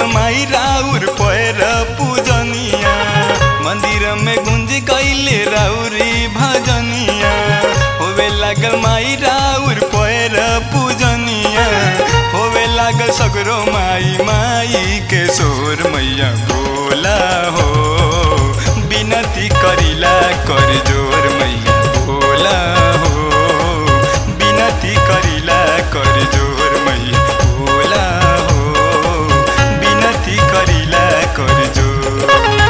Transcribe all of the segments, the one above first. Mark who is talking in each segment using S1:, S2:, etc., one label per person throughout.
S1: लागल माई राउर पैर पूजनिया मंदिर में गुंज कैले राउरी भजनिया होवे लागल माई राउर पैर पूजनिया होवे लागल सगरो माई माई के सोर मैया बोला हो बिनती करिला कर जोर मैया बोला हो बिनती करिला कर जोर मैया बोला हो बिनती करिला कर जोर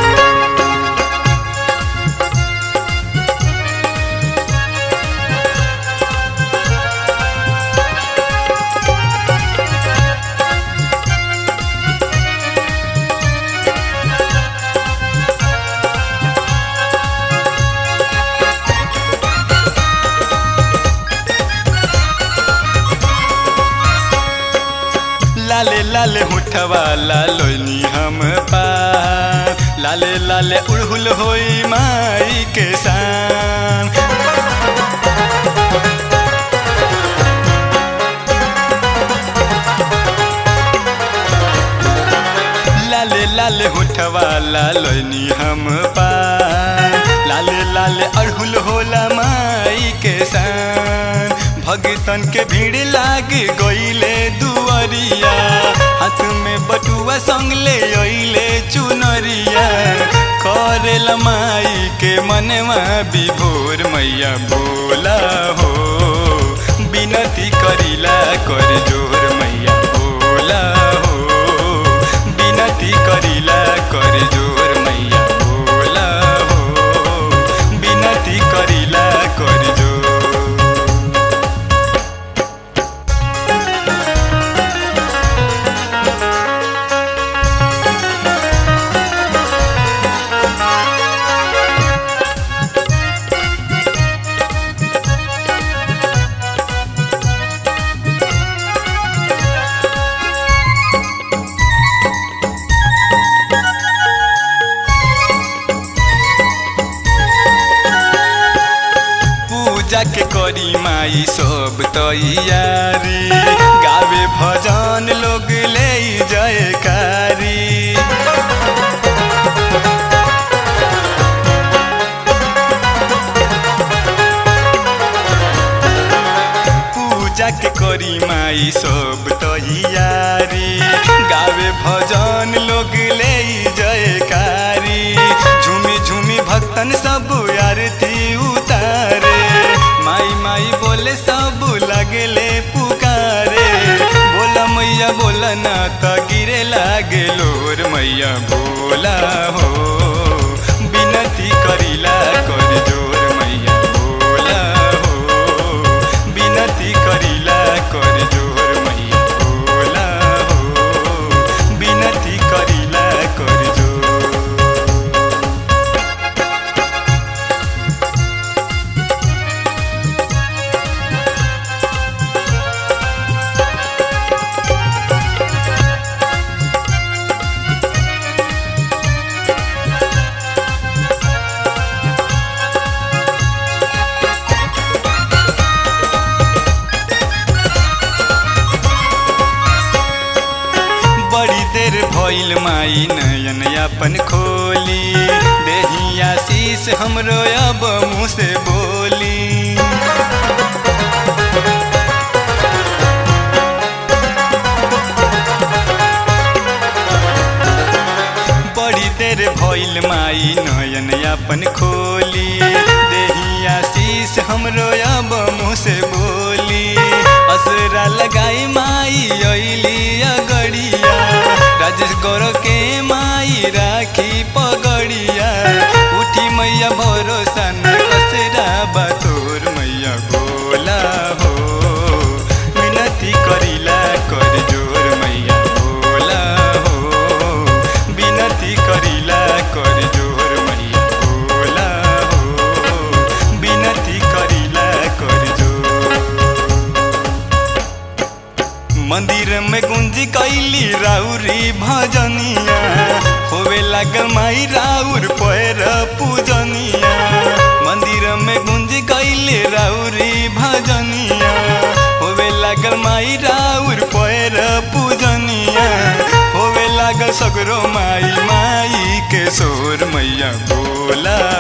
S1: लाले लाले होठवा लालोनी हम पा लाले लाले उड़हुल होई माई के शान लाले लाले होठवा लालोनी हम पा लाले लाले अड़हुल होला माई के शान भगतन के भीड़ लाग गईले दुअरिया हाथ में बटुआ संग ले अइले चुनरिया करेल माई के मनवा विभोर मैया बोला हो बिनती करिला कर जोर मैया बोला हो बिनती करिला कर जोर मैया बोला हो बिनती करिला कर जोर पूजा के करी माई सब तैयारी गावे भजन लोग ले जयकारी पूजा के करी माई सब तैयारी गावे भजन लोग ले जयकारी झूमी झूमी भक्तन सब आरती उतारे माई माई बोले सब लगले पुकारे बोला मैया बोला ना त गिरे लागे लोर मैया बोला हो बिनती करिला कर जोर मैया बोला हो बिनती करिला कर जोर मैया बोला हो बिनती करिला कर जोर बड़ी देर भइल माई नयन अपन खोली देही आशीष हमरो अब मुँह से बोली बड़ी देर भइल माई नयन अपन खोली देही आशीष हमरो अब मुँह से बोली असरा लगाई माई अइली अगड़िया राजेश गौरव के माई राखी पगड़िया उठी मैया भरोसा न कसरा बातोर मैया बोला हो विनती करिला कर जोर मैया बोला हो विनती करिला कर जोर मैया बोला हो विनती करिला कर जोर मंदिर में गुंजी कैली राउरी भजनिया होवे लागल माई राउर पैर पूजनिया मंदिर में गुंजी कैली राउरी भजनिया होवे लागल माई राउर पैर पूजनिया होवे लागल मोर मैया बोला